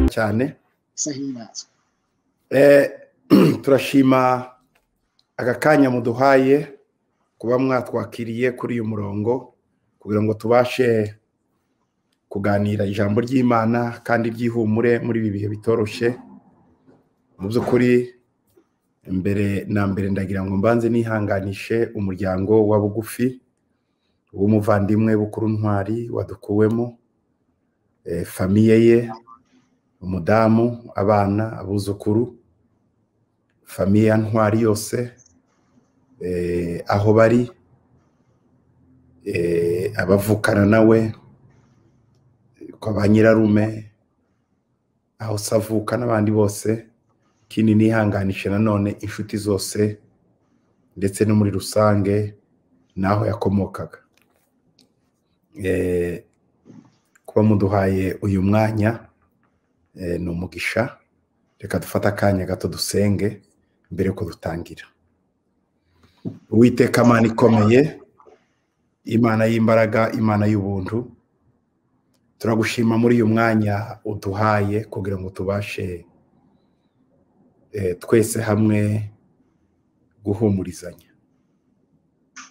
cyane sahimbaza turashima aka kanya muduhaye kuba mwatwakiriye kuri uyu murongo kugira ngo tubashe kuganira ijambo ry'imana kandi ry'ihumure muri ibi bihe bitoroshye mu by'ukuri mbere na mbere ndagira ngo mbanze nihanganishe umuryango wa bugufi w'umuvandimwe bukuru ntwari wadukuwemo famiye ye umudamu abana abuzukuru famiye ya ntwari yose aho bari abavukana nawe kwa ba nyirarume aho se avuka n'abandi bose ikindi nihanganishe nanone inshuti zose ndetse no muri rusange n'aho yakomokaga kuba muduhaye uyu mwanya ni umugisha reka dufate akanya gato dusenge mbere ko dutangira uwiteka amana ikomeye imana y'imbaraga imana y'ubuntu turagushima muri uyu mwanya uduhaye kugira ngo tubashe twese hamwe guhumurizanya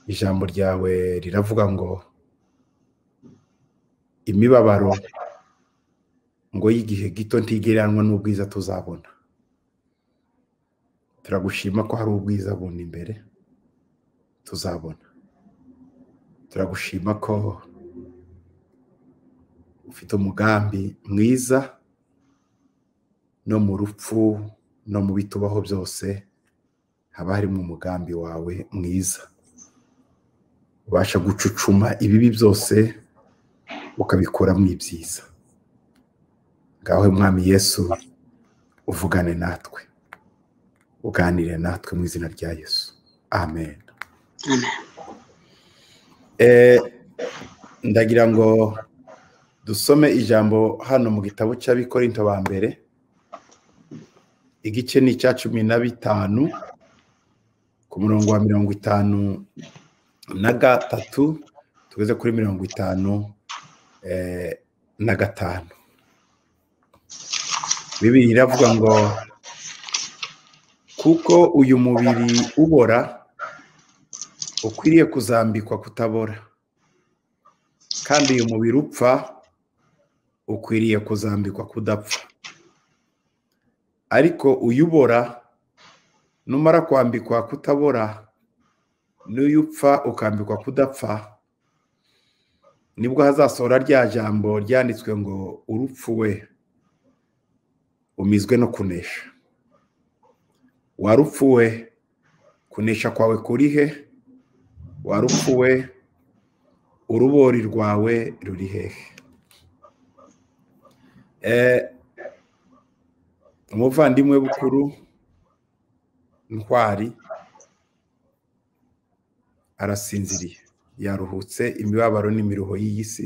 ijambo ryawe riravuga ngo imibabaro ngo y'igihe gito ntigereranwa n'ubwiza tuzabona turagushima ko hari ubwiza bundi imbere tuzabona turagushima ko ufite umugambi mwiza no mu rupfu no mu bitubaho byose haba harimo umugambi wawe mwiza ubasha gucucuma ibibi byose ukabikuramo ibyiza ngaho mwami yesu uvugane natwe uganire natwe mu izina rya yesu amen ndagira ngo dusome ijambo hano mu gitabo cy'abikorinto ba mbere igice ni icya cumi na bitanu ku murongo wa mirongo itanu na gatatu tugeze kuri mirongo itanu na gatanu bibiri iravuga ngo kuko uyu mubiri ubora ukwiriye kuzambikwa kutabora kandi uyu mubiri upfa ukwiriye kuzambikwa kudapfa ariko uyubora numara kwambikwa kutabora n'uyu upfa ukambikwa kudapfa nibwo hazasohora rya jambo ryanditswe ngo urupfu we umizwe no kunesha warupfuwe kunesha kwawe kuri he warupfuwe urubori rwawe ruri hehe umuvandimwe bukuru ntwari arasinziriye yaruhutse imibabaro n'imiruho y'iyi si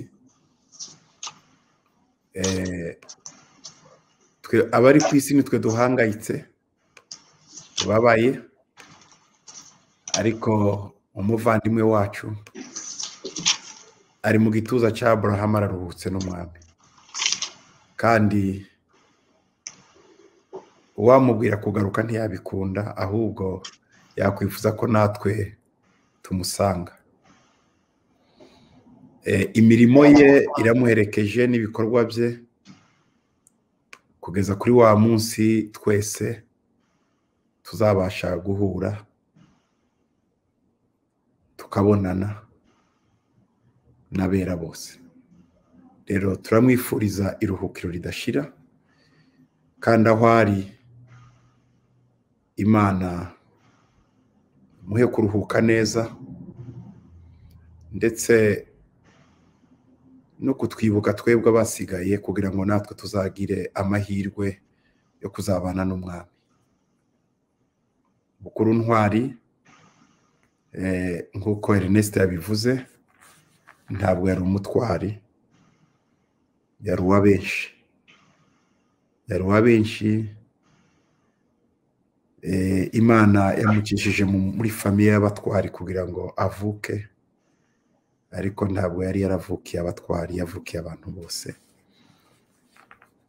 abari ku isi nitwe duhangayitse tubabaye ariko umuvandimwe wacu ari mu gituza cya Abraham araruhutse n'umwami kandi uwamubwira kugaruka ntiyabikunda ahubwo yakwifuza ko natwe tumusanga imirimo ye iramuherekeje n'ibikorwa bye kugeza kuri wa munsi twese tuzabasha guhura tukabonana n'abera bose rero turamwifuriza iruhukiro ridashira kandi aho ari imana muhe kuruhuka neza ndetse no kutwibuka twebwe abasigaye kugira ngo natwe tuzagire amahirwe yo kuzabana n'umwami bukuru ntwari nk'uko Ernest yabivuze ntabwo yari umutwari yari uwa benshi yari uwa benshi imana yamukishije muri famiye y'abatwari kugira ngo avuke ariko ntabwo yari yaravukiye abatwari yavukiye abantu bose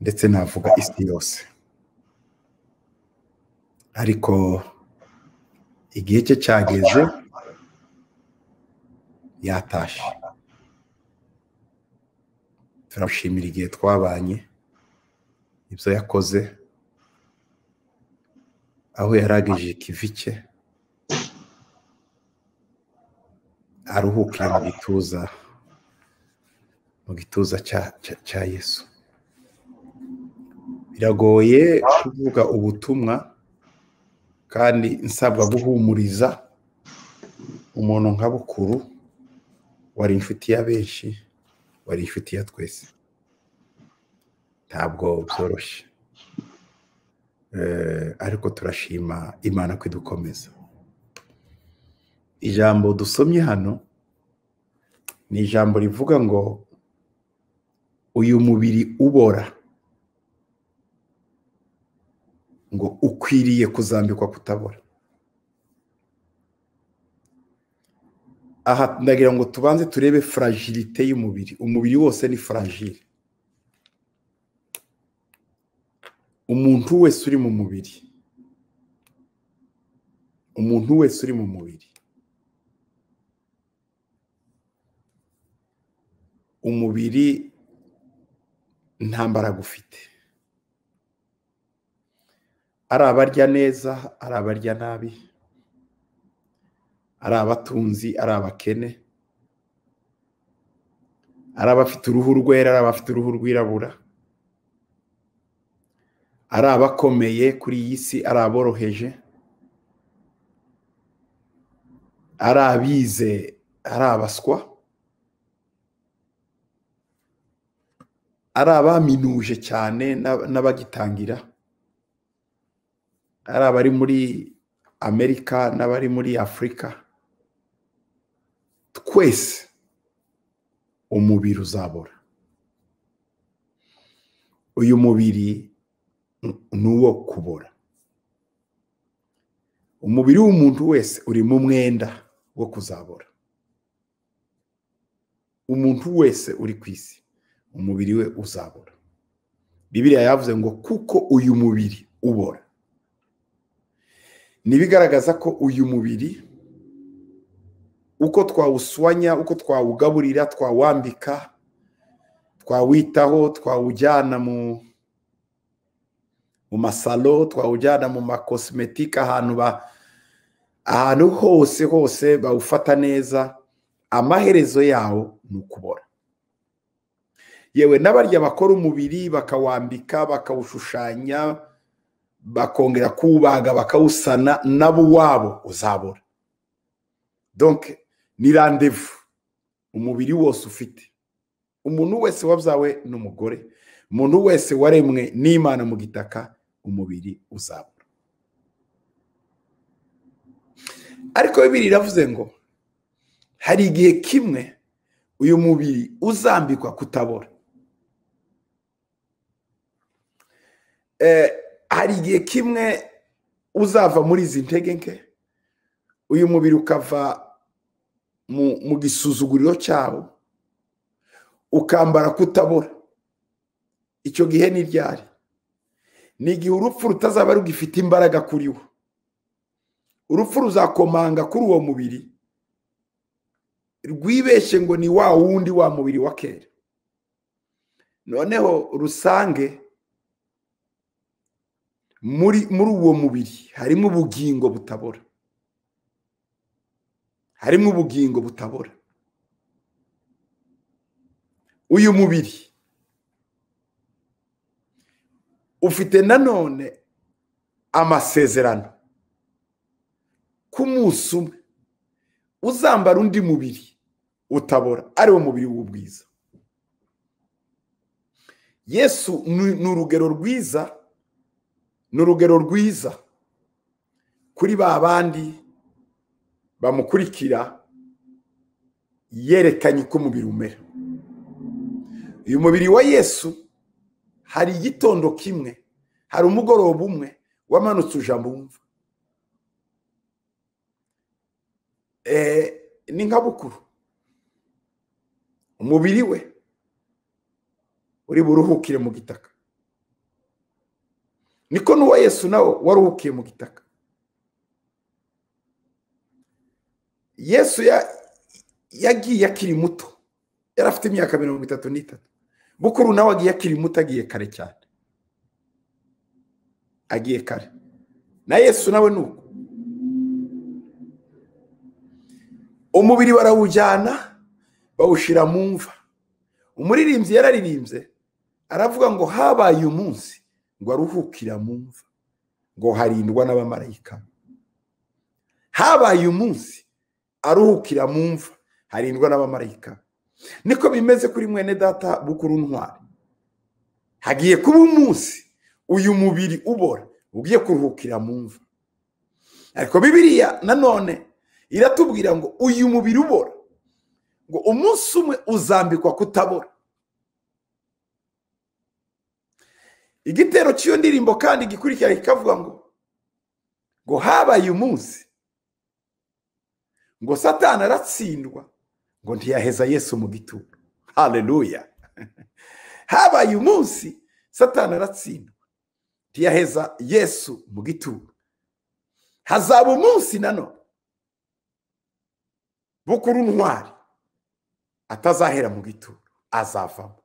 ndetse navuga isi yose ariko igihe cye cyageze yatashye turashimira igihe twabanye ibyo yakoze aho yarageje ikivi cye aruhukira mu gituza mu gituza cya yesu biragoye kuvuga ubutumwa kandi nsabwa guhumuriza umuntu nka bukuru wari inshuti ya benshi wari inshuti ya twese ntabwo byoroshye ariko turashima imana ko idukomeza ijambo dusomye hano ni ijambo rivuga ngo uyu mubiri ubora ngo ukwiriye kuzambikwa kutabora aha ndagira ngo tubanze turebe furagilite y'umubiri umubiri wose ni furagile umuntu wese uri mu mubiri umuntu wese uri mu mubiri umubiri nta mbaraga ufite ari abarya neza ari abarya nabi ari abatunzi ari abakene ari abafite uruhu rwera ari abafite uruhu rwirabura ari abakomeye kuri iyi si ari aboroheje ari abize ari abaswa ari abaminuje cyane n'abagitangira ari abari muri amerika n'abari muri afurika twese umubiri uzabora uyu mubiri ni uwo kubora umubiri w'umuntu wese uri mu mwenda wo kuzabora umuntu wese uri ku isi umubiri we uzabora bibiriya yavuze ngo kuko uyu mubiri ubora ntibigaragaza ko uyu mubiri uko twawuswanya uko twawugaburira twawambika twawitaho twawujyana mu mu masalo twawujyana mu makosimetike ahantu ahantu hose hose bawufata neza amaherezo yawo ni ukubora yewe n'abarya bakora umubiri bakawambika bakawushushanya bakongera kuwubaga bakawusana nabo uwabo uzabora donke ni randevu umubiri wose ufite umuntu wese wabyawe n'umugore umuntu wese waremwe n'imana mu gitaka umubiri uzabura ariko bibiri iravuze ngo hari igihe kimwe uyu mubiri uzambikwa kutabora hari igihe kimwe uzava muri izi ntege nke uyu mubiri ukava mu gisuzuguriro cyawo ukambara kutabora icyo gihe ni iryari ni igihe urupfu rutazaba rugifite imbaraga kuri wo urupfu ruzakomanga kuri uwo mubiri rwibeshye ngo ni wa wundi wa mubiri wa kera noneho rusange muri muri uwo mubiri harimo ubugingo butabora harimo ubugingo butabora uyu mubiri ufite nanone amasezerano k'umunsi umwe uzambara undi mubiri utabora ariwo mubiri w'ubwiza yesu ni urugero rwiza ni urugero rwiza kuri ba bandi bamukurikira yerekanye uko umubiri umera uyu mubiri wa yesu hari igitondo kimwe hari umugoroba umwe wamanutse uja mumva ni nka bukuru umubiri we uri buruhukire mu gitaka niko n'uwa yesu nawe waruhukiye mu gitaka yesu yagiye akiri muto yari afite imyaka mirongo itatu n'itatu bukuru nawe agiye akiri muto agiye kare cyane agiye kare na yesu nawe ni uko umubiri barawujyana bawushyira mu mva umuririmbyi yararirimbye aravuga ngo habaye umunsi ngo aruhukira mu mva ngo harindwa n'abamarayika habaye umunsi aruhukira mu mva harindwa n'abamarayika niko bimeze kuri mwene data bukuru ntwari hagiye kuba umunsi uyu mubiri ubora ugiye kuruhukira mu mva ariko bibiriya nanone iratubwira ngo uyu mubiri ubora ngo umunsi umwe uzambikwa kutabora igitero cy'iyo ndirimbo kandi gikurikira kikavuga ngo ngo habaye umunsi ngo satana aratsindwa ngo ntiyaheza yesu mu gitugu hareruya habaye umunsi satana aratsindwa ntiyaheza yesu mu gitugu hazaba umunsi nanone bukuru ntwari atazahera mu gituro azavamo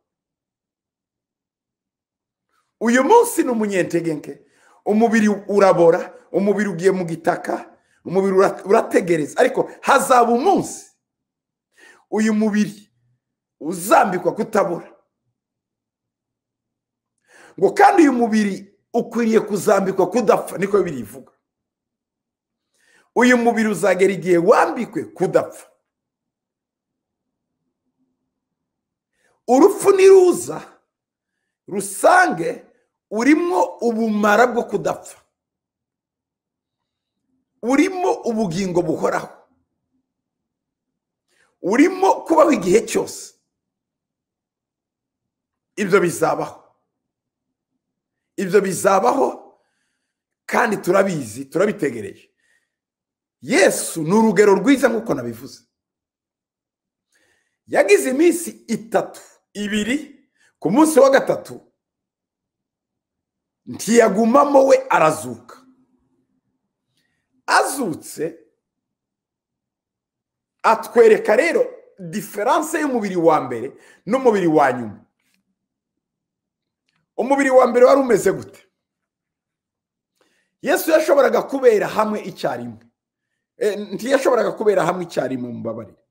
uyu munsi ni umunyentegenke umubiri urabora umubiri ugiye mu gitaka umubiri urategereza ariko hazaba umunsi uyu mubiri uzambikwa kutabura ngo kandi uyu mubiri ukwiriye kuzambikwa kudapfa niko bibiri ivuga uyu mubiri uzagera igihe wambikwe kudapfa urupfu niruza rusange urimo ubumara bwo kudapfa urimo ubugingo buhoraho urimo kubaho igihe cyose ibyo bizabaho ibyo bizabaho kandi turabizi turabitegereje yesu ni urugero rwiza nk'uko nabivuze yagize iminsi itatu ibiri ku munsi wa gatatu ntiyagumamo we arazuka azutse atwereka rero diferanse y'umubiri wa mbere n'umubiri wa nyuma umubiri wa mbere wari umeze gute yesu yashoboraga kubera hamwe icyarimwe ntiyashoboraga kubera hamwe icyarimwe mu mbabarire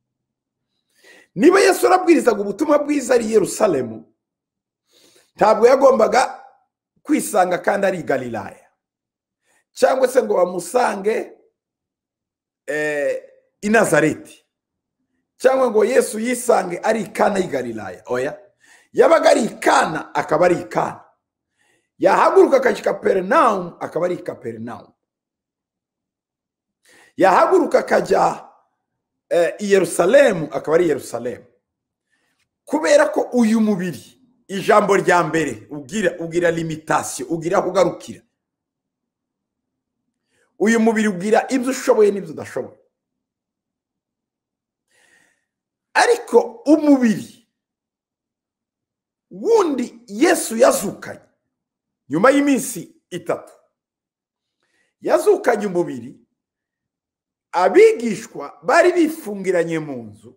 niba yesu arabwirizaga ubutumwa bwiza ari yerusalemu ntabwo yagombaga kwisanga kandi ari gariraya cyangwa se ngo bamusange i nazareti cyangwa ngo yesu yisange ari ikana y'i oya yabaga ari ikana akaba ari ikana yahaguruka akajya i kaperinawumu akaba ari i kaperinawumu yahaguruka akajya i yerusalemu akaba ari i yerusalemu kubera ko uyu mubiri ijambo rya mbere ugira ugira limitasiyo ugira aho ugarukira uyu mubiri ugira ibyo ushoboye n'ibyo udashoboye ariko umubiri wundi yesu yazukanye nyuma y'iminsi itatu yazukanye umubiri abigishwa bari bifungiranye mu nzu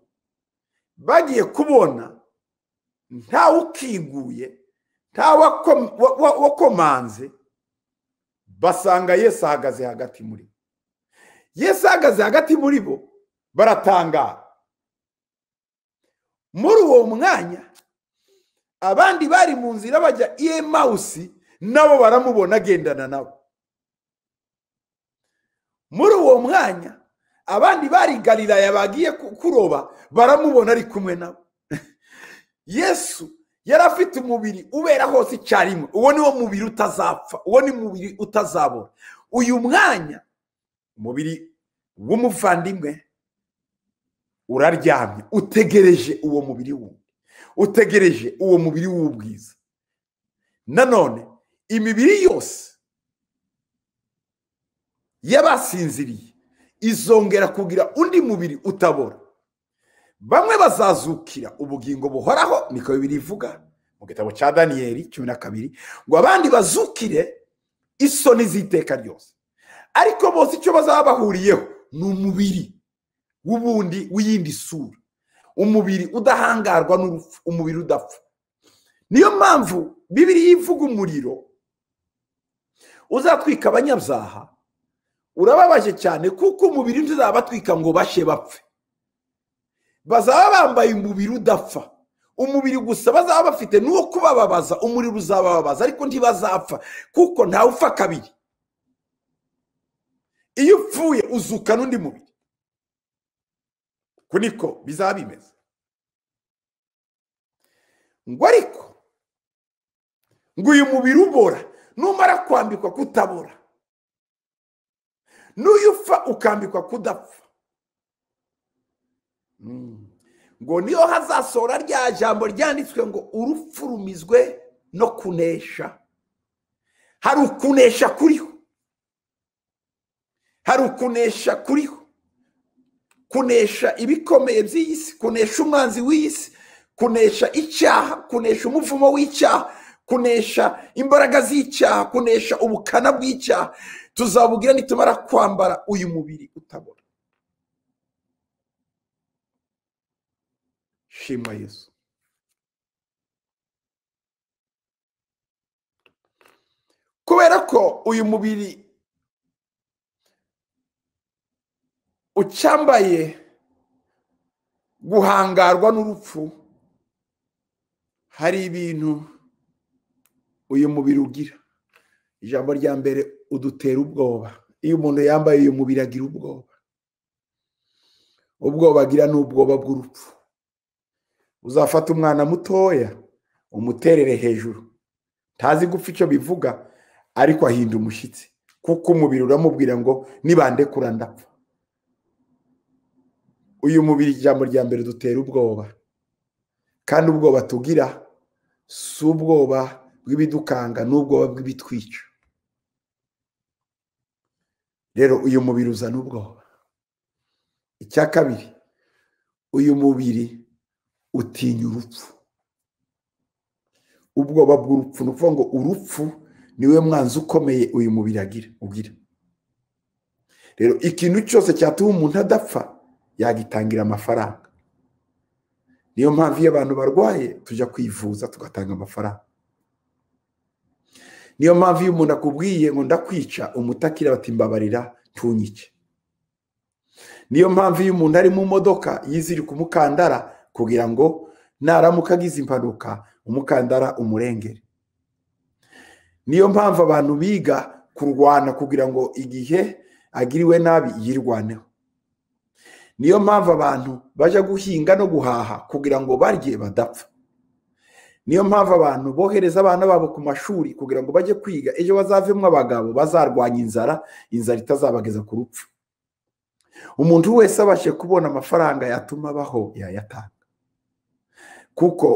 bagiye kubona ntawe ukiguye ntawe wakomanze basanga yesu ahagaze hagati muri bo yesu ahagaze hagati muri bo baratangara muri uwo mwanya abandi bari mu nzira bajya iye mawusi nabo baramubona agendana nabo muri uwo mwanya abandi bari gariraya bagiye kuroba baramubona ari kumwe nabo yesu yari afite umubiri ubera hose icyarimwe uwo ni wo mubiri utazapfa uwo ni mubiri utazabona uyu mwanya umubiri w'umuvandimwe uraryamye utegereje uwo mubiri wundi utegereje uwo mubiri w'ubwiza nanone imibiri yose y'abasinziriye izongera kugira undi mubiri utabora bamwe bazazukira ubugingo buhoraho niko bibiri ivuga mu gitabo cya daniyeli cumi na kabiri ngo abandi bazukire isoni z'iteka ryose ariko bose icyo bazaba bahuriyeho ni umubiri w'ubundi w'iyindi sura umubiri udahangarwa n'urupfu umubiri udapfa niyo mpamvu bibiriya ivuga umuriro uzatwika abanyabyaha urababaje cyane kuko umubiri ntizabatwika ngo bashe bapfe bazaba bambaye umubiri udapfa umubiri gusa bazaba bafite nuwo kubababaza umuriro uzabababaza ariko ntibazapfa kuko ntawe upfa kabiri iyo upfuye uzuka n'undi mubiri uku niko bizaba bimeze ngo ariko ngo uyu mubiri ubora numara kwambikwa kutabora n'uyu upfa ukambikwa kudapfa ngo niyo hazasohora rya jambo ryanditswe ngo urupfu rumizwe no kunesha hari ukunesha kuriho hari ukunesha kuriho kunesha ibikomeye by'iyi si kunesha umwanzi w'iyi si kunesha icyaha kunesha umuvumo w'icyaha kunesha imbaraga z'icyaha kunesha ubukana bw'icyaha tuzabugira nitumara kwambara uyu mubiri utabona shima yesu kubera ko uyu mubiri ucyambaye guhangarwa n'urupfu hari ibintu uyu mubiri ugira ijambo rya mbere udutera ubwoba iyo umuntu yambaye uyu mubiri agira ubwoba ubwoba agira ni ubwoba bw'urupfu uzafata umwana mutoya umuterere hejuru ntazi gupfa icyo bivuga ariko ahinda umushyitsi kuko umubiri uramubwira ngo nibande kurandapfa uyu mubiri ijambo rya mbere dutera ubwoba kandi ubwoba tugira si ubwoba bw'ibidukanga n'ubwoba bw'ibitwica rero uyu mubiri uzana ubwoba icya kabiri uyu mubiri utinya urupfu ubwoba bw'urupfu ni ukuvuga ngo urupfu niwe mwanzi ukomeye uyu mubiri agira ugira rero ikintu cyose cyatuma umuntu adapfa yagitangira amafaranga niyo mpamvu iyo abantu barwaye tujya kwivuza tugatanga amafaranga niyo mpamvu iyo umuntu akubwiye ngo ndakwica umutakira bati mbabarira ntunyike niyo mpamvu iyo umuntu ari mu modoka yizirika umukandara kugira ngo naramuka agize impanuka umukandara umurengere niyo mpamvu abantu biga kurwana kugira ngo igihe agiriwe nabi yirwaneho niyo mpamvu abantu bajya guhinga no guhaha kugira ngo barye badapfa niyo mpamvu abantu bohereza abana babo ku mashuri kugira ngo bajye kwiga ejo bazavemo abagabo bazarwanya inzara inzara itazabageza ku rupfu umuntu wese abashe kubona amafaranga yatuma abaho yayatanga kuko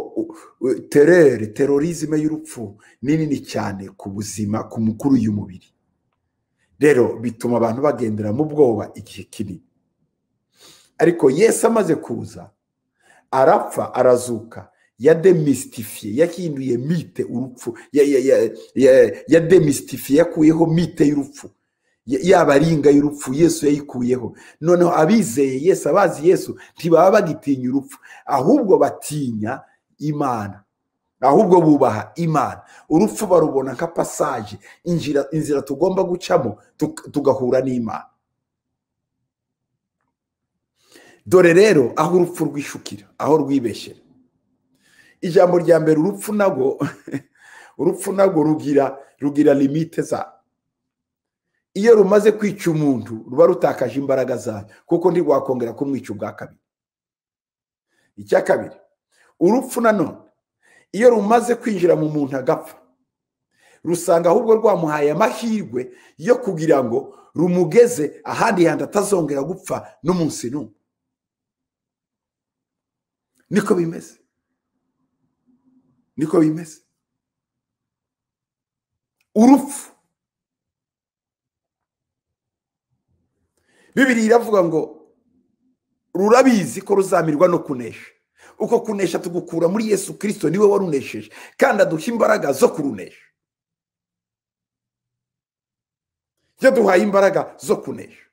terere terorizme y'urupfu ni nini cyane ku buzima ku mukuru y'umubiri rero bituma abantu bagendera mu bwoba igihe kinini ariko yesi amaze kuza arapfa arazuka yademisitifiye yahinduye mite urupfu yademisitifiye yakuyeho mite y'urupfu yaba aringa y'urupfu yesu yayikuyeho noneho abizeye yesu abazi yesu ntibaba bagitinya urupfu ahubwo batinya imana ahubwo bubaha imana urupfu barubona nka pasaje inzira tugomba gucamo tugahura n'imana dore rero aho urupfu rwishukira aho rwibeshyera ijambo rya mbere urupfu nago urupfu nago rugira rugira limite za iyo rumaze kwica umuntu ruba rutakaje imbaraga zayo kuko ntirwakongera kumwica ubwa kabiri icya kabiri urupfu nanone iyo rumaze kwinjira mu muntu agapfa rusanga ahubwo rwamuhaye amahirwe yo kugira ngo rumugeze ahandi hantu atazongera gupfa n'umunsi n'umwe niko bimeze niko bimeze urupfu bibiri iravuga ngo rurabizi ko ruzamirwa no kunesha uko kunesha tugukura muri yesu kirisito niwe warunesheje kandi aduha imbaraga zo kurunesha yaduhaye imbaraga zo kunesha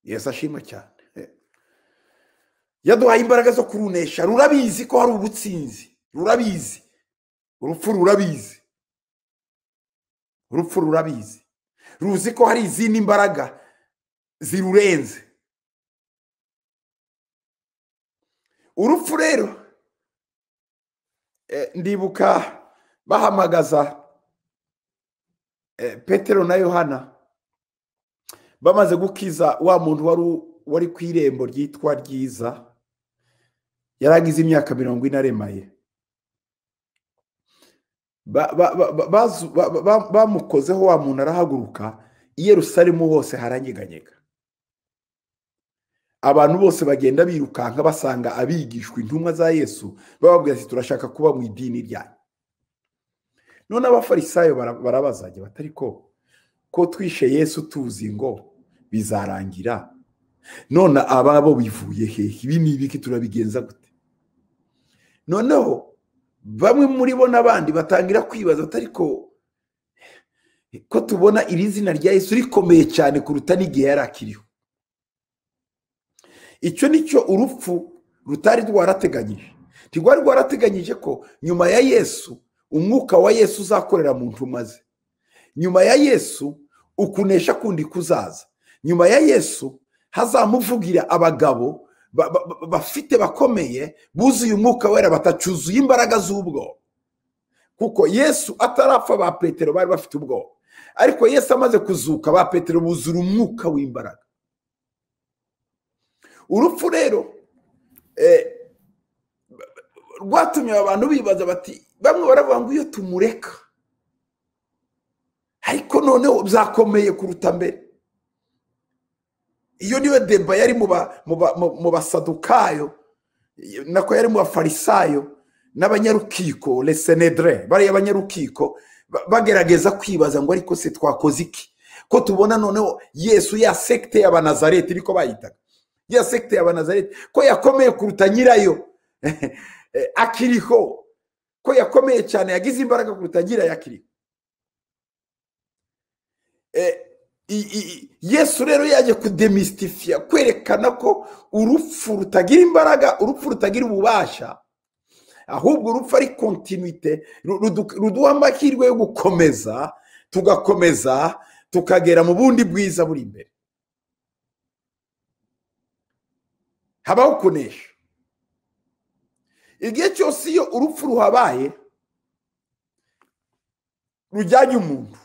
yesu ashima cyane yaduhaye imbaraga zo kurunesha rurabizi ko hari ubutsinzi rurabizi urupfu rurabizi urupfu rurabizi ruzi ko hari izindi mbaraga zirurenze urupfu rero ndibuka bahamagaza petero na yohana bamaze gukiza wa muntu wari ku irembo ryitwa ryiza yaragize imyaka mirongo ine aremaye bamukozeho wa muntu arahaguruka i Yerusalemu hose haranyeganyega abantu bose bagenda birukanka basanga abigishwa intumwa za yesu bababwira ati turashaka kuba mu idini ryanyu none abafarisayo barabazajya batari ko ko twishe yesu tuzi ngo bizarangira none ababo bivuye hehe ibi ni ibiki turabigenza gute noneho bamwe muri bo n'abandi batangira kwibaza ariko ko tubona iri zina rya Yesu rikomeye cyane kuruta n'igihe yari akiriho icyo nicyo urupfu rutari rwarateganyije ntirwari rwarateganyije ko nyuma ya yesu umwuka wa yesu uzakorera mu ntumwa ze nyuma ya yesu ukunesha kundi kuzaza nyuma ya yesu hazamuvugira abagabo bafite bakomeye buzuye umwuka wera batacuzuye imbaraga z'ubwoba kuko yesu atarapfa ba petero bari bafite ubwoba ariko yesu amaze kuzuka ba petero buzura umwuka w'imbaraga urupfu rero rwatumye abantu bibaza bati bamwe baravuga ngo iyo tumureka ariko noneho byakomeye kuruta mbere iyo niyo deba yari mu basadukayo nako yari mu bafarisayo n'abanyarukiko resenedere bariya abanyarukiko bagerageza kwibaza ngo ariko se twakoze iki ko tubona noneho yesu ya sekite y'abanazareti niko bayitaga ya sekite ya banazareti ko yakomeye kuruta nyirayo akiriho ko yakomeye cyane yagize imbaraga kuruta nyirayo akiriho yesu rero yaje kudemisitifiya kwerekana ko urupfu rutagira imbaraga urupfu rutagira ububasha ahubwo urupfu ari kontinuite ruduha amahirwe yo gukomeza tugakomeza tukagera mu bundi bwiza buri imbere habaho kunesha igihe cyose iyo urupfu ruhabaye rujyanye umuntu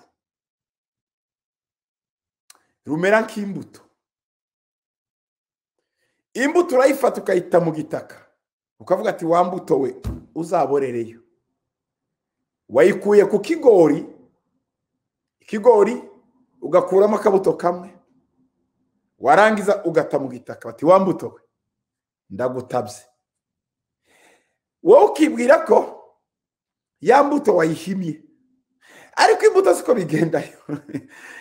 rumera nk'imbuto imbuto urayifata ukayita mu gitaka ukavuga ati wa mbuto we uzaborereyo wayikuye ku kigori ikigori ugakuramo akabuto kamwe warangiza ugata mu gitaka bati wa mbuto we ndagutabye wowe ukibwira ko ya mbuto wayihimye ariko imbuto siko bigendayo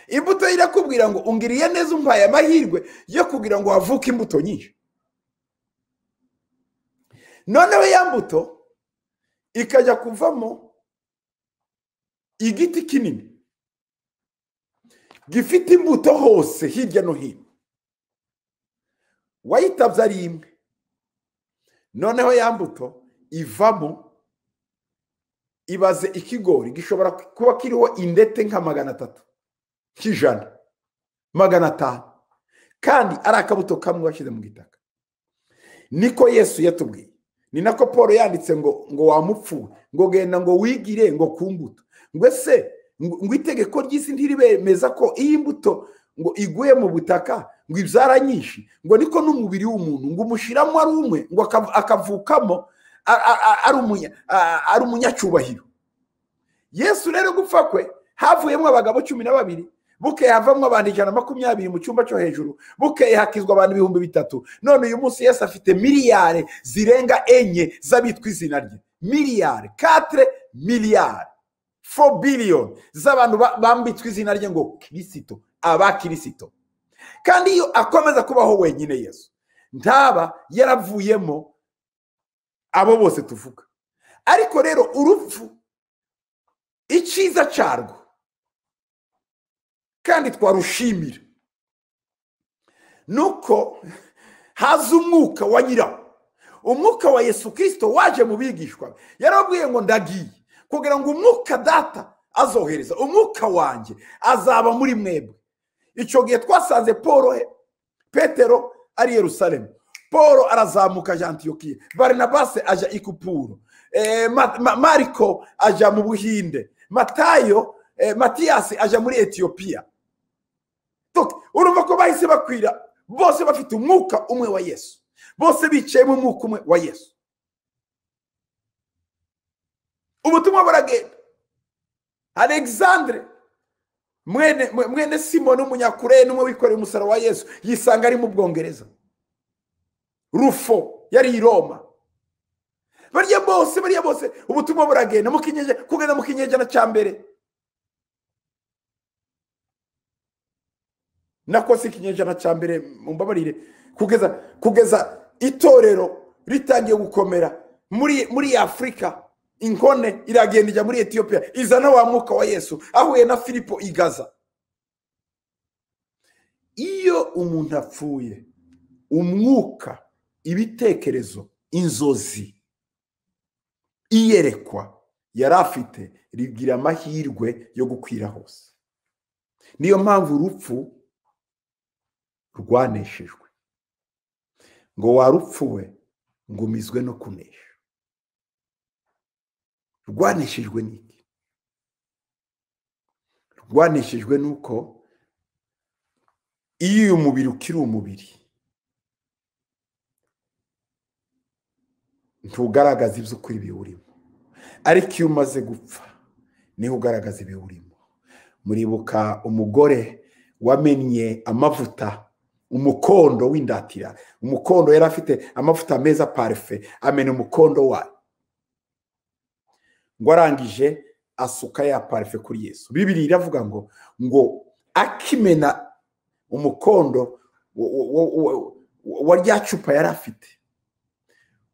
imbuto irakubwira ngo ungiriye neza umpaye amahirwe yo kugira ngo havuke imbuto nyinshi noneho ya mbuto ikajya kuvamo igiti kinini gifite imbuto hose hirya no hino wayitabye ari imwe noneho ya mbuto ivamo ibaze ikigori gishobora kuba kiriho indete nka magana atatu nk'ijana magana atanu kandi ari akabuto kamwe washyize mu gitaka niko yesu yatubwiye ni nako paul yanditse ngo ngo wamupfuwe ngo genda ngo wigire ngo ku mbuto ngo ese ngo itegeko ry'isi ntiribemeza ko iyi mbuto ngo iguye mu butaka ngo ibyara nyinshi ngo niko n'umubiri w'umuntu ngo umushyiramo ari umwe ngo akavukamo ari umunyacyubahiro yesu rero gupfa kwe havuyemo abagabo cumi na babiri bukeye havamo abantu ijana na makumyabiri mu cyumba cyo hejuru bukeye hakizwa abantu ibihumbi bitatu none uyu munsi yesu afite miliyari zirenga enye z'abitwa izina rye miliyari katire miliyari fo biliyoni z'abantu bambitswe izina rye ngo kirisito abakirisito kandi iyo akomeza kubaho wenyine yesu ntaba yaravuyemo abo bose tuvuga ariko rero urupfu icyiza cyarwo kandi twarushimira ni uko haza umwuka wa nyirawo umwuka wa yesu kirisito waje mu bigishwa yarababwiye ngo ndagiye kugira ngo umwuka data azohereza umwuka wanjye azaba muri mwebwe icyo gihe twasanze paul petero ari yerusalemu paul arazamuka ajya antiyokiye barinabase ajya ikupuro mariko ajya mu buhinde matayo matiyasi ajya muri etiyopiya urumva ko bahise bakwira bose bafite umwuka umwe wa yesu bose bicayemo umwuka umwe wa yesu ubutumwa buragenda alexandre mwene mwene simoni umunyakureye n'umwe wikoreye umusaraba wa yesu yisanga ari mu bwongereza rufo yari i roma barya bose bariya bose ubutumwa buragenda kugenda mu kinyejana cya mbere nako si ikinyejana cya mbere mumbabarire kugeza kugeza itorero ritangiye gukomera muri muri afurika inkone iragenda ijya muri etiyopiya izana wa mwuka wa yesu ahuye na filipo igaza iyo umuntu apfuye umwuka ibitekerezo inzozi iyerekwa yari afite rigira amahirwe yo gukwira hose niyo mpamvu urupfu rwaneshejwe ngo warupfuwe ngo umizwe no kunesha rwaneshejwe n'iki rwaneshejwe n'uko iyo uyu mubiri ukiri umubiri ntugaragaza iby'ukuri biwurimo ariko iyo umaze gupfa niho ugaragaza ibiwurimo muribuka umugore wamennye amavuta umukondo w'indatira umukondo yari afite amavuta meza parufe amena umukondo wayo ngo arangije asuka ya parufe kuri yesu bibiri iravuga ngo ngo akimena umukondo wa rya cupa yari afite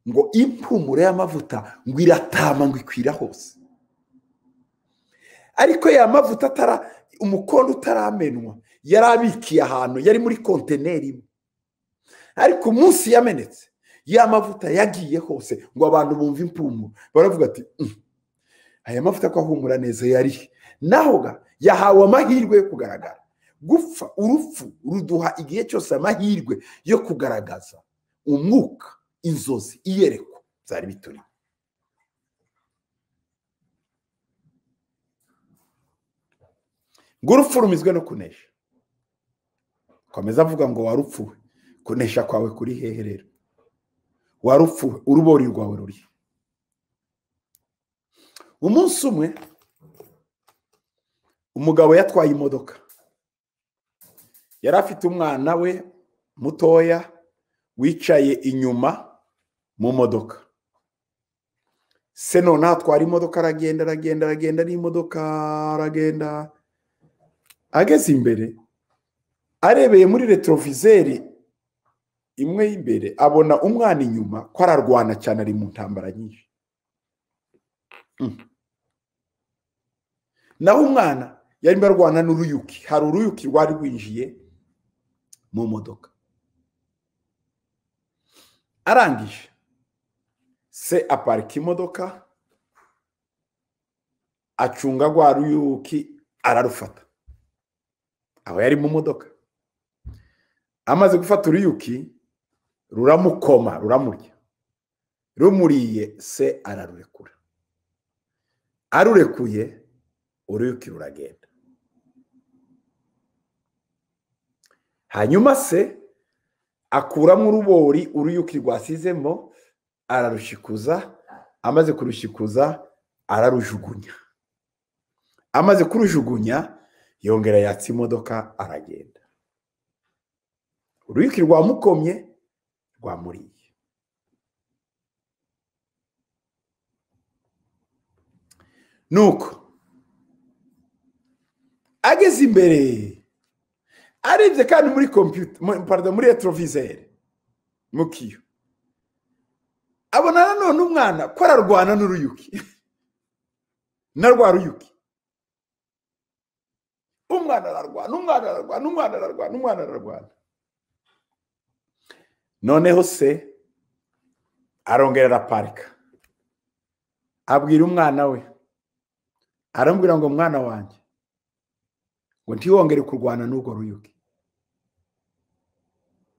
ngo impumuro y'amavuta ngo iratama ngo ikwira hose ariko ya mavuta atara umukondo utaramenwa yari abikiye ahantu yari muri kontineri imwe ariko umunsi yamenetse ya mavuta yagiye hose ngo abantu bumve impumuro baravuga ati aya mavuta ko ahumura neza yari naho ga yahawe amahirwe yo kugaragara gupfa urupfu ruduha igihe cyose amahirwe yo kugaragaza umwuka inzozi iyerekwa byari bituri ngo urupfu rumizwe no kunesha komeza avuga ngo warupfuwe kunesha kwawe kuri hehe rero warupfuwe urubori rwawe ruri umunsi umwe umugabo yatwaye imodoka yari afite umwana we mutoya wicaye inyuma mu modoka se noneho atwara imodoka aragenda aragenda aragenda n'imodoka aragenda ageze imbere arebeye muri retorovizeri imwe y'imbere abona umwana inyuma ko ararwana cyane ari mu ntambara nyinshi naho umwana yarimo arwana n'uruyuki hari uruyuki rwari rwinjiye mu modoka arangije se aparika imodoka acunga rwa ruyuki ararufata aho yari mu modoka amaze gufata uruyuki ruramukoma ruramurya rumuriye se ararurekura arurekuye uruyuki ruragenda hanyuma se akuramo urubori uruyuki rwasizemo ararushikuza amaze kurushikuza ararujugunya amaze kurujugunya yongera yatsa imodoka aragenda uruyuki rwamukomye rwamuriye nuko ageze imbere arebye kandi muri kompiyuta muri etorovizeri mu kiyo abona nanone umwana ko ararwana n'uruyuki na rwa ruyuki umwana ararwana umwana ararwana umwana ararwana umwana ararwana noneho se arongera araparika abwira umwana we arambwira ngo mwana wanjye ngo ntiwongere kurwana n'urwo ruyuki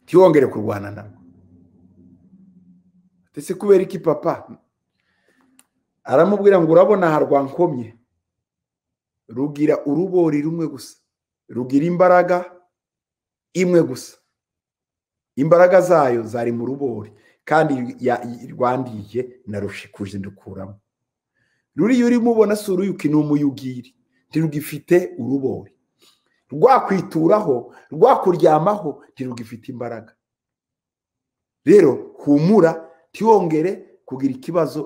ntiwongere kurwana narwo ndetse kubera iki papa aramubwira ngo urabona aha rwankomye rugira urubori rumwe gusa rugira imbaraga imwe gusa imbaraga zayo zari mu rubori kandi rwandiye narushikuje ndukuramo ruriya urimo ubona si uruyuki ni umuyugiri ntirugifite urubori rwakwituraho rwakuryamaho ntirugifite imbaraga rero humura ntiwongere kugira ikibazo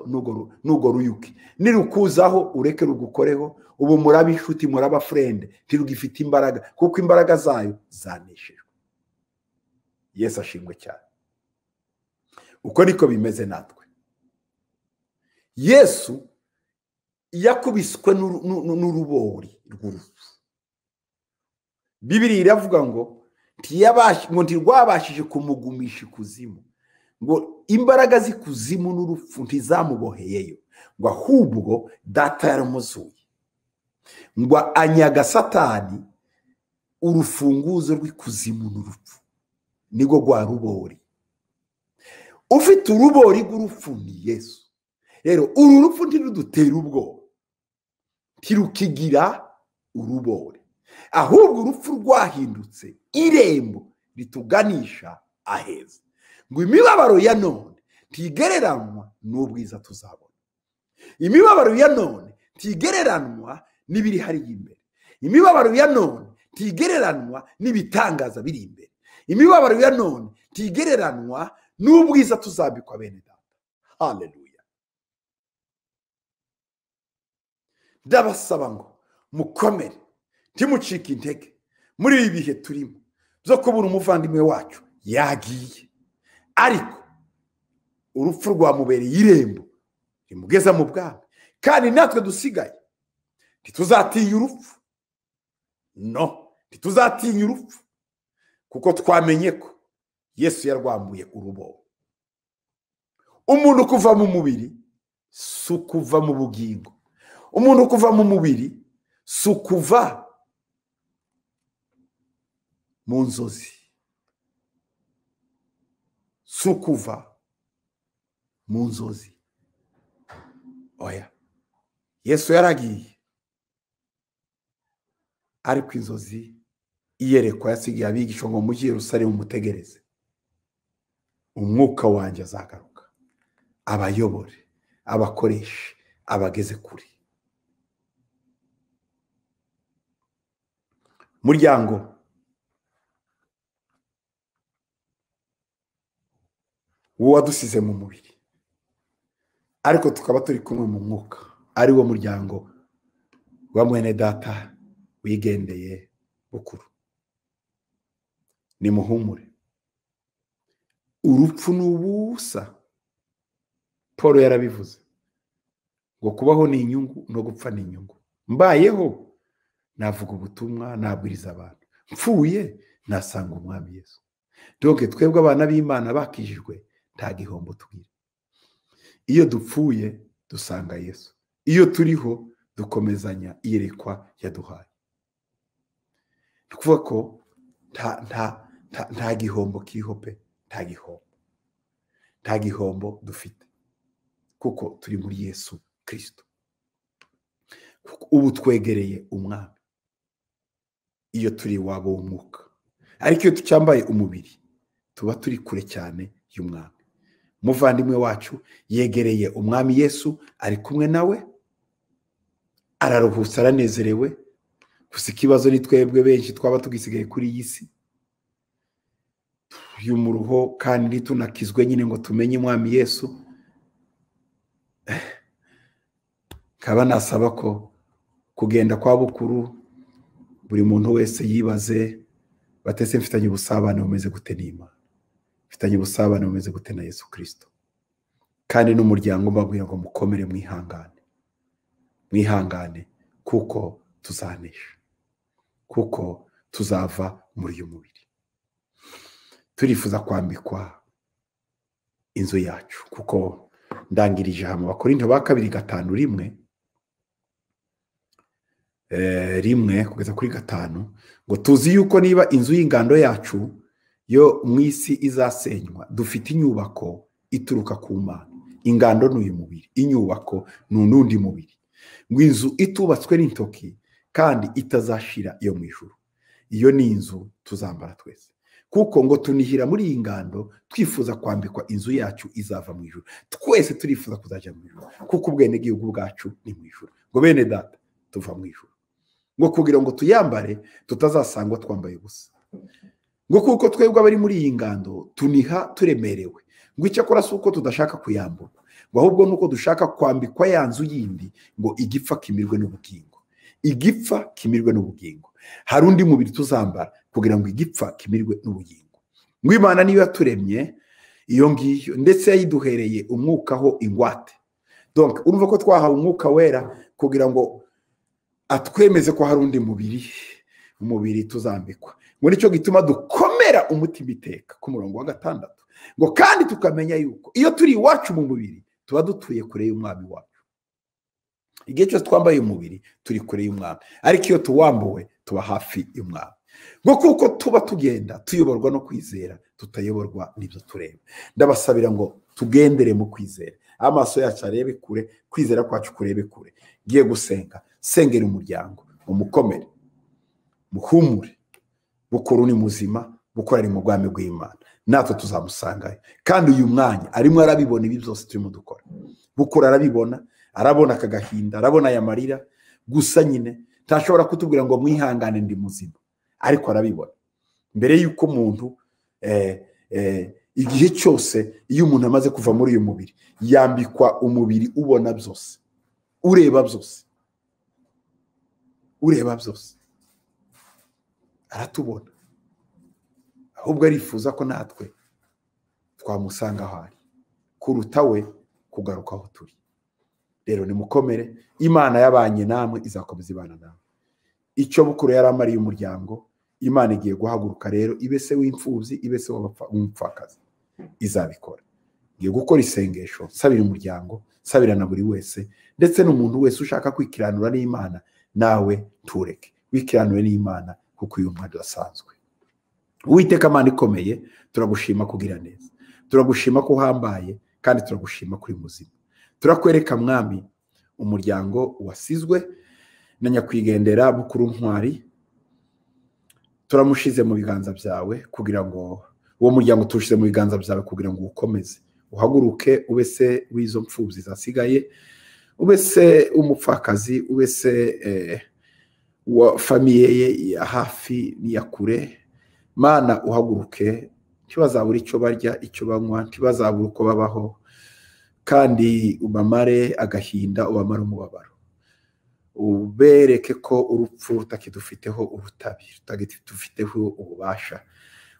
n'urwo ruyuki nirukuzaho ureke rugukoreho ubu muraba inshuti muraba furende ntirugifite imbaraga kuko imbaraga zayo zaneshejwe yesu ashimwe cyane uko niko bimeze natwe yesu yakubiswe n'urubori rw'urupfu bibiri iravuga ngo ngo ntirwabashije kumugumisha ikuzimu ngo imbaraga z'ikuzimu n'urupfu ntizamuboheyeyo ngo ahubwo data yaramuzuye ngo anyaga satani urufunguzo rw'ikuzimu n'urupfu nirwo rwa rubori ufite urubori rw'urupfu ni yesu rero uru rupfu ntirudutera ubwoba ntirukigira urubore ahubwo urupfu rwahindutse irembo rituganisha aheza ngo imibabaro ya none ntigereranywa n'ubwiza tuzabona imibabaro ya none ntigereranywa n'ibiri hariya imbere imibabaro ya none ntigereranywa n'ibitangaza biri imbere imibabaro ya none ntigereranywa n'ubwiza tuzabikwa bene data haleluya ndabasaba ngo mukomere ntimucike intege muri ibi bihe turimo byo kubura umuvandimwe wacu yagiye ariko urupfu rwamubereye irembo rimugeza mu bwami kandi natwe dusigaye ntituzatinya urupfu no ntituzatinya urupfu kuko twamenye ko yesu yarwambuye urubobo umuntu kuva mu mubiri si ukuva mu bugingo umuntu kuva mu mubiri si ukuva mu nzozi si ukuva mu nzozi oya yesu yaragiye ariko inzozi iyerekwa yasigaye abigisha ngo mujye rusare mumutegereze umwuka wanjye azagaruka abayobore abakoreshe abageze kure muryango wadusize mu mubiri ariko tukaba turi kumwe mu mwuka ari wo muryango wa mwene data wigendeye bukuru nimuhumure urupfu ni ubusa paul yarabivuze ngo kubaho ni inyungu no gupfa ni inyungu mbayeho navuga ubutumwa nabwiriza abantu mpfuye nasanga umwami Yesu doge twebwe abana b'imana bakijijwe nta gihombo tugira iyo dupfuye dusanga Yesu iyo turiho dukomezanya iyerekwa yaduhaye ni ukuvuga ko nta gihombo kiriho pe nta gihombo nta gihombo dufite kuko turi muri Yesu kirisito ubu twegereye umwami iyo turi iwabo w'umwuka ariko iyo tucyambaye umubiri tuba turi kure cyane y'umwami umuvandimwe wacu yegereye umwami yesu ari kumwe nawe araruhutse aranezerewe gusa ikibazo ni twebwe benshi twaba tugisigaye kuri iyi si turi mu ruho kandi ntitunakizwe nyine ngo tumenye umwami yesu kaba nasaba ko kugenda kwa bukuru buri muntu wese yibaze batese mfitanye ubusabane bumeze gute n'imana mfitanye ubusabane bumeze gute na yesu kirisito kandi n'umuryango mbabwira ngo mukomere mwihangane mwihangane kuko tuzanesha kuko tuzava muri uyu mubiri turifuza kwambikwa inzu yacu kuko ndangirije hamwe bakorinto ba kabiri gatanu rimwe rimwe kugeza kuri gatanu ngo tuzi yuko niba inzu y'ingando yacu yo mu isi izasenywa dufite inyubako ituruka ku mana ingando ni uyu mubiri inyubako ni undi mubiri ngo inzu itubatswe n'intoki kandi itazashira iyo mu ijoro iyo ni inzu tuzambara twese kuko ngo tunihira muri iyi ngando twifuza kwambikwa inzu yacu izava mu ijoro twese turifuza kuzajya mu ijoro kuko ubwenegihugu bwacu ni mu ijoro ngo bene data tuva mu ijoro ngo kugira ngo tuyambare tutazasangwa twambaye ubusa ngo kuko twebwe abari muri iyi ngando tuniha turemerewe ngo icyakora si uko tudashaka kuyambuka ngo ahubwo nuko dushaka kwambikwa ya nzu yindi ngo igipfa kimirwe n'ubugingo igipfa kimirwe n'ubugingo hari undi mubiri tuzambara kugira ngo igipfa kimirwe n'ubugingo ngo imana niyo yaturemye iyo ngiyo ndetse yayiduhereye umwukaho ingwate urumva ko twahawe umwuka wera kugira ngo atwemeze ko hari undi mubiri umubiri tuzambikwa muri icyo gituma dukomera umutima iteka ku murongo wa gatandatu ngo kandi tukamenya yuko iyo turi iwacu mu mubiri tuba dutuye kure y'umwami wacu igihe cyose twambaye umubiri turi kure y'umwami ariko iyo tuwambuwe tuba hafi y'umwami ngo kuko tuba tugenda tuyoborwa no kwizera tutayoborwa n'ibyo tureba ndabasabira ngo tugendere mu kwizera amaso yacu arebe kure kwizera kwacu kurebe kure ngiye gusenga sengera umuryango umukomere muhumure bukuru ni muzima bukora ari mu bwami bw'imana natwe tuzamusangayo kandi uyu mwanya arimo arabibona ibi byose turimo dukora bukura arabibona arabona aka gahinda arabona aya marira gusa nyine ntashobora kutubwira ngo mwihangane ndi muzima ariko arabibona mbere y'uko umuntu igihe cyose iyo umuntu amaze kuva muri uyu mubiri yambikwa umubiri ubona byose ureba byose ureba byose aratubona ahubwo arifuza ko natwe twamusanga aho ari kuruta we kugaruka aho turi rero nimukomere imana yabanye namwe izakomeza ibana namwe icyo bukuru yari amariye umuryango imana igiye guhaguruka rero ibese w'imfubyi ibese w'umupfakazi izabikora ngiye gukora isengesho nsabira umuryango nsabira na buri wese ndetse n'umuntu wese ushaka kwikiranura n'imana nawe ntureke wikiranure n'imana kuko uyu mwanya urasanzwe uwiteka amana ikomeye turagushima kugira neza turagushima ko uhambaye kandi turagushima kuri muzima turakwereka mwami umuryango wasizwe na nyakwigendera bukuru ntwari turamushize mu biganza byawe kugira ngo uwo muryango tuwushyize mu biganza byawe kugira ngo uwukomeze uhaguruke ubese w'izo mfubyi zasigaye ubese umupfakazi ubese wa famiye ye ya hafi n'iya kure mana uhaguruke ntibazabure icyo barya icyo banywa ntibazabure uko babaho kandi ubamare agahinda ubamare umubabaro ubereke ko urupfu rutakidufiteho urutabi rutakidufiteho ububasha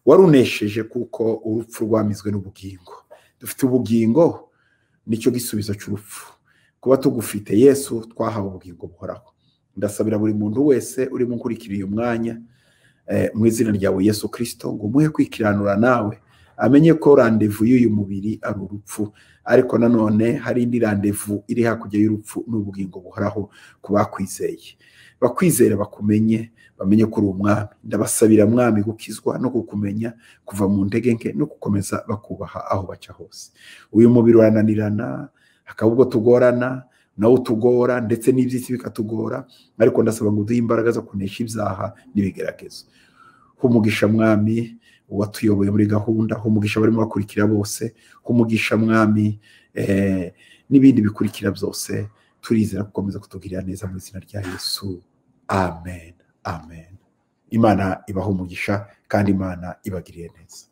warunesheje kuko urupfu rwamizwe n'ubugingo dufite ubugingo nicyo gisubizo cy'urupfu kuba tugufite yesu twahawe ubugingo buhoraho ndasabira buri muntu wese urimo ukurikira uyu mwanya mu izina ryawe yesu kirisito ngo umuhe kwikiranura nawe amenye ko randevu y'uyu mubiri ari urupfu ariko nanone hari indi randevu iri hakurya y'urupfu n'ubugingo buhoraho ku bakwizeye bakwizera bakumenye bamenye ko uri umwami ndabasabira mwami gukizwa no kukumenya kuva mu ndege nke no gukomeza bakubaha aho baca hose uyu mubiri urananirana hakaba ubwo tugorana nawo utugora ndetse n'iby'isi bikatugora ariko ndasaba ngo uduhe imbaraga zo kunesha ibyaha n'ibigeragezo humugisha mwami uwatuyoboye muri gahunda humugisha abarimo bakurikira bose humugisha mwami n'ibindi bikurikira byose turizera gukomeza kutubwirira neza mu izina rya yesu amen amen imana umugisha kandi imana ibagiriye neza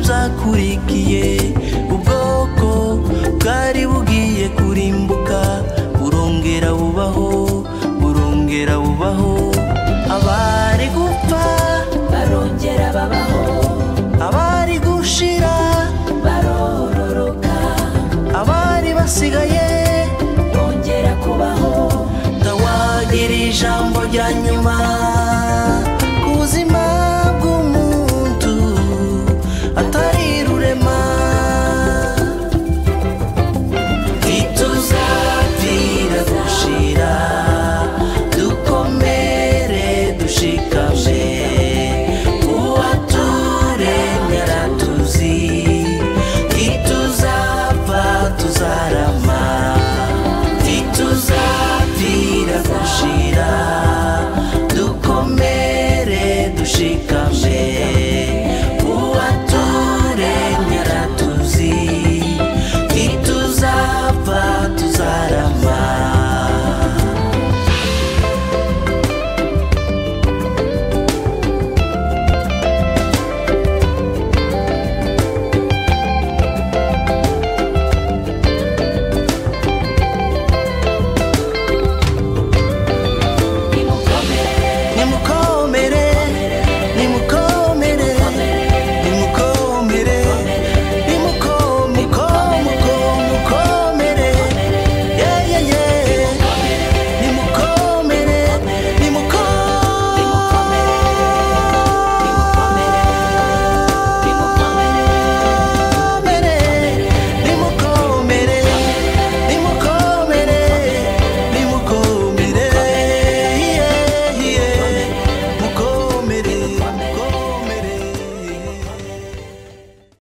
washyigikiye ubwoko bwari bugiye kurimbuka burongera bubaho burongera bubaho abari gupfa barongera babaho abari gushira barororoka abari basigaye bongera kubaho tawagira ijambo rya nyuma